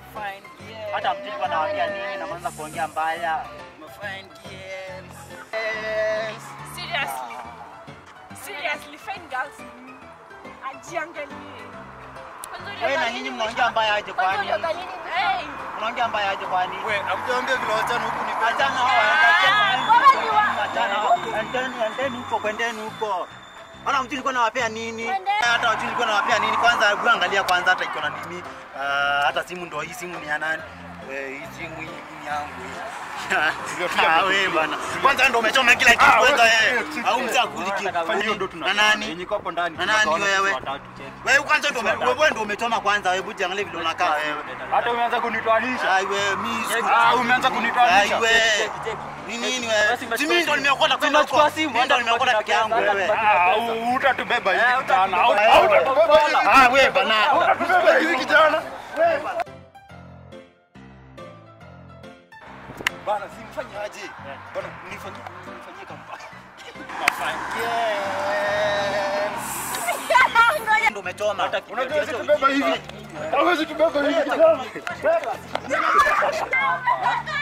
Mafine girls. Hata mjui kwa nawaambia nini na mwanza kuongea mbaya. Mafine girls. Girls. Seriously. Seriously, fine girls. Ajiangalie. Kwanza Wewe na ulidhani nyinyi nini mnaongea mbaya aje Kwanza kwani? ulidhani nini? Hey. Mnaongea mbaya aje kwani? We, hamjaambia vile wasichana huku ni Achana hao Ah, bora ni wa- Achana hao. Endeni, endeni huko, kwendeni huko. Hata mjui nilikuwa nawapea nini? Kwendeni. Hata mjui nilikuwa nawapea nini? Kwanza hebu angalia kwanza hata iko na nini? Ah, hata simu ndio hii simu ni ya nani? We, hii simu hii ni yangu hii. Ah, wewe bana. Kwanza ndio umechoma kila kitu kwanza wewe. Au mzee akuli Fanya hiyo ndo kitu. tuna. Na nani? Yenye iko hapo ndani. Na nani Tunaona wewe? sisi watatu, cheki. Wewe kwanza ndio ume- wewe ndio umechoma kwanza. Wewe buji angalia vile unakaa wewe. Hata umeanza kunitoanisha. Ai wewe mimi siku- Ah, umeanza kunitoanisha. Ai, wewe. Ni nini wewe? Si mimi ndo nimeokota kwenda huko. Tunachukua simu, Mimi ndo nimeokota peke yangu wewe. Ah, u- utatubeba hivi Eh, kijana. Au- utatubeba. au utatubeba hivi. Ah, wewe bana. Utatubeba hivi kijana. Bana, simfanye aje. Bana, nifanyie nifanyie kama. Ndio umechoma. Unajua sisi tubeba hivi. Hawezi tubeba hivi kijana. Ah,